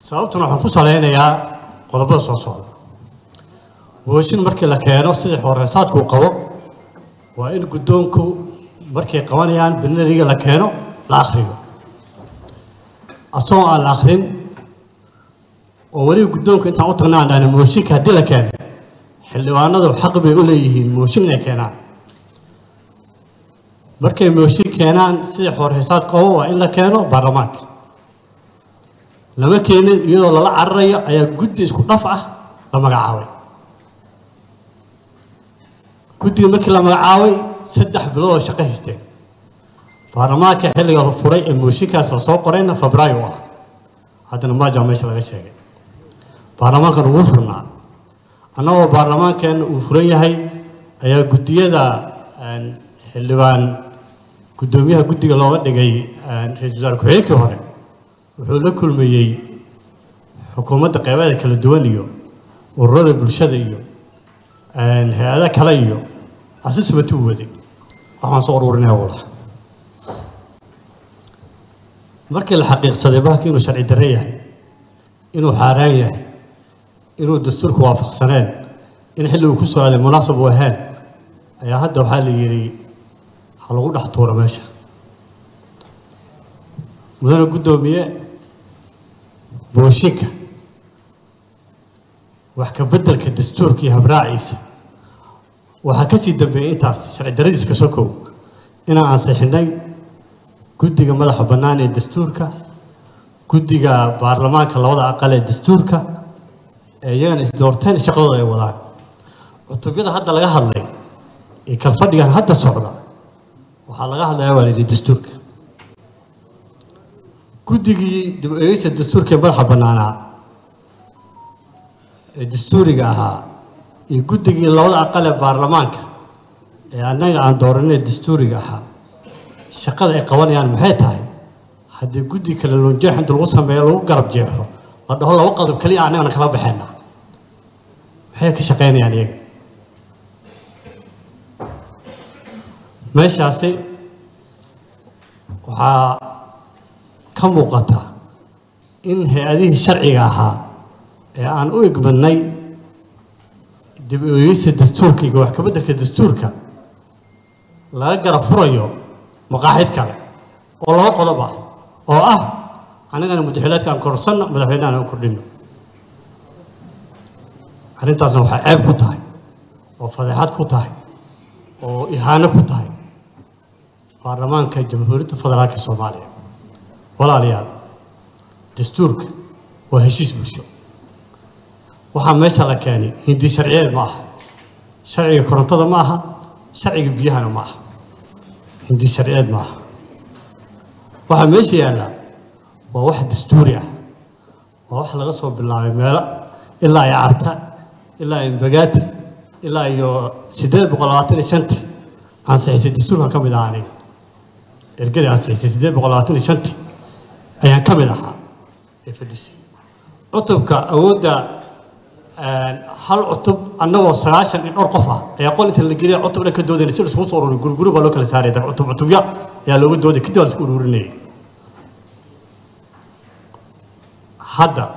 sababtuna waxaan ku salaynayaa qodobada soo socda mooshin markii la keeno sidii xooreesaadku uu qabo waa in guddoonku markay qabanayaan binariga la keeno la akhriyo asagoo aan la akhrin oo weliba guddoonka intaan u tagna aan dhahna mooshinka haddii la keeno xildhibaanadu xaq bay u leeyihiin mooshin inay keenaan markay mooshin keenaan sidii xoorheesaad qabo waa in la keeno baarlamaanka lama keenin iyadoo lala cararayo ayaa guddi isku dhaf ah la magacaabay guddiga markii la magacaabay saddex bilood oo shaqo haysteen baarlamaanka xilliga la furay ee mooshinkaas la soo qorayna febraayo u ah haddana maaja meesha laga sheegay baarlamaankan ugu furnaa annagoo baarlamaankeenna uu furan yahay ayaa guddiyada xildhibaan guddoomiyaha guddiga looga dhigay ra-iisul wasaare ku-xigeenkii hore wuxuu la kulmayey xukuumadda qeybadeeda kala duwan iyo ururada bulshada iyo hay-ada kale iyo asisbati u waday waxaan soo ururinaya wada markii la xaqiiqsaday bahalka inuu sharci darre yahay inuu xaaraan yahay inuu dastuurka waafaqsaneen in xilli uu ku soo aaday munaasab u ahayn ayaa hadda waxaa la yidhi ha lagu dhex tuuro meesha mudane guddoomiye booshinka wax ka beddelka dastuurka iyo habraaciisa waxaa ka sii dambeeyey intaas sharci daradiiska sokow inaan ansixinay guddiga madaxa bannaan ee dastuurka guddiga baarlamaanka labada aqal ee dastuurka ee iyagana isdoorteen shaqadooda ay wadaan cutubyada hadda laga hadlay ee kalfadhigan hadda socda waxaa laga hadlayaa waa la yidhi dastuurka guddigii dib u eegeysa dastuurka ee madaxa bannaanaa ee dastuuriga ahaa iyo guddigii labada aqal ee baarlamaanka ee annaga aan dooranay dastuuriga ahaa shaqada ay qabanayaan maxay tahay haddii guddi kale loonjeex inta lagu sameeyo lagu garab jeexo la dhaho laba qodob keliya annagana kala baxayna maxay ka shaqaynayaan iyaga meeshaasi waxaa ka muuqata in hay-adihii sharciga ahaa ee aan u igmadnay dib u eegeysta dastuurka iyo wax ka beddelka dastuurka laga garab furayo maqaaxid kale oo laba qodob ah oo ah annagana mudaxilaadka aan korsanno madaxweynahan aan u kordhino arrintaasna waxaa ceeb ku tahay oo fadeexad ku tahay oo ihaano ku tahay baarlamaanka jamhuuriyadda federaalka soomaaliya walaalayaal dastuurka waa heshiis bulsho waxaa meesha la keenay hindi sharciyeed ma aha sharciga korontada ma aha sharciga biyahana ma aha hindi sharciyeed ma aha waxaa meesha yaallaa waa wax dastuuri ah waa wax laga soo bilaabay meelo ilaa ay carta ilaa ay mbagaati ilaa iyo siddeed boqol labaatan iyo shantii ansixisay dastuurkan ka mid ahaa aniga ergadii ansixisay siddeed boqol labaatan iyo shantii ayaan ka mid ahaa ee fadhisay cutubka awoodda hal cutub annagoo sagaashan iyo dhowr qof ah ayaa qol inta la geliya cutub dhan ka doodayna si la iskugu soo ururin guriguri baa loo kala saaraya dab cutub cutubya ayaa looga dooday kadib waa la isku ururinayay hadda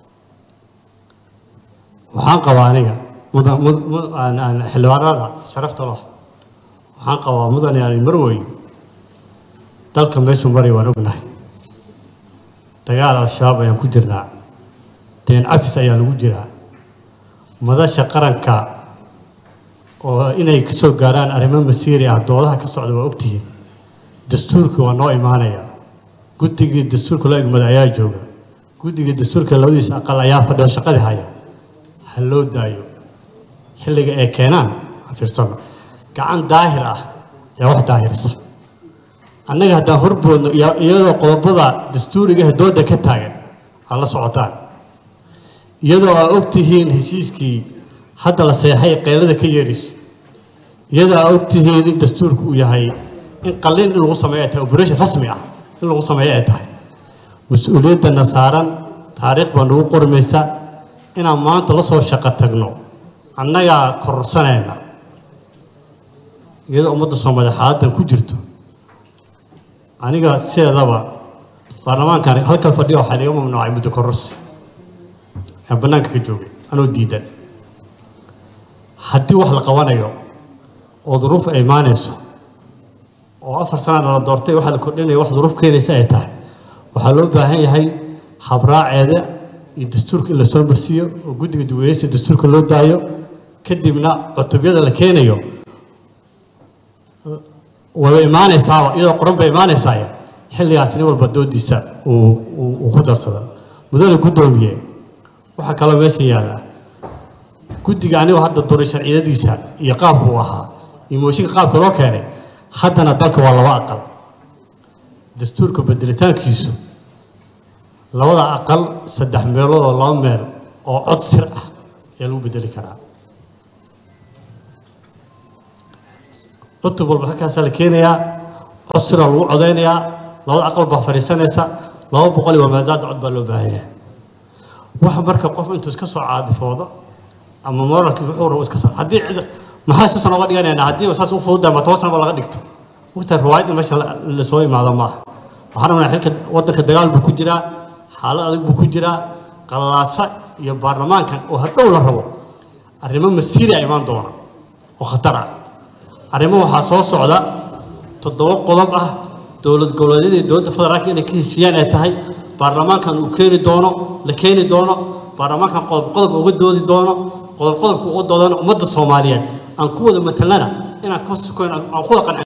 waxaan qabaa aniga mudan xildhibaanada sharafta leh waxaan qabaa mudan yani marwey dalka meeshuu maray waan ognahay dagaal al-shabaab ayaan ku jirnaa deen cafis ayaa lagu jiraa madasha qaranka oo inay ka soo gaaraan arrimo masiiri ah doodaha ka socda waa ogtihiin dastuurkii waa noo imaanaya guddigii dastuurka loo egmada ayaa jooga guddigii dastuurka labadiisa aqal ayaa fadhiyo shaqadii haya ha loo daayo xilliga ay keenaan ha fiirsano gacan daahir ah ayaa wax daahirsa annaga haddaan horboodno iyadoo qodobada dastuuriga ah dooda ka taagan ha la socotaan iyadoo aa og tihiin heshiiskii hadda la seexay qeylada ka yeerayso iyadoo aa og tihiin in dastuurku uu yahay in qalliin in lagu sameeyo ay tahay operation rasmi ah in lagu sameeyo ay tahay mas-uuliyaddana saaran taariikh baa nagu qormaysa inaan maanta la soo shaqo tagno annagaa kororsanayna iyadoo ummadda soomaaliya xaaladdan ku jirto aniga sideedaba baarlamaankan halkan fadhiya waxaa laga mamnuucay muddo kororsi ee bannaanka ka joogay anoo diidan haddii wax la qabanayo oo duruuf ay imaanayso oo afar sanana la doortay waxaa la kordhinaya wax duruuf keenaysa ay tahay waxaa loo baahan yahay habraaceeda iyo dastuurka in la soo marsiiyo oo guddiga duweyeysa dastuurka loo daayo kadibna cutubyada la keenayo wada imaanaysaaba iyadoo qoran bay imaanaysaa xilligaas nin walba doodiisa uu uu ku darsado mudane guddoomiye waxaa kaloo meesha yaalla guddiga anigoo hadda duray sharciyadiisa iyo qaabku uu ahaa iyo mooshinka qaabka loo keenay haddana dalka waa laba aqal dastuurka bedelitaankiisu labada aqal saddex meelood oo laba meel oo cod sir ah ayaa lagu bedeli karaa cutub walba halkaasaa la keenayaa cod siraa lagu codaynayaa labada aqal baa fadhiisanaysa laba boqol iyo wamaasaada cod baa loo baahan yahay waxa marka qof intuu iska soo caadifoodo ama moralkii wuxuu rabo iska soo haddii cid maxaa sisan oga dhiganaynaa haddii saas u fududahay ma toban sanaba laga dhigto wagtaa riwaayad in meesha la soo imaado maaha waxaan rabnaa xilka waddanka dagaal buu ku jiraa xaalad adag buu ku jiraa qalalaasa iyo baarlamaankan oo hadhow la rabo arrimo masiiri a imaan doona oo khatar ah arrimo waxaa soo socda toddoba qodob ah dowlad goboleedyada iyo dowladda federaalka inay ka heshiiyaan ay tahay baarlamaankan uu keeni doono la keeni doono baarlamaankan qodob qodob uga doodi doono qodob qodobka uga doodana ummadda soomaaliyeed aan ku wada matalana inaan ka sukoyn aan ku wada qancin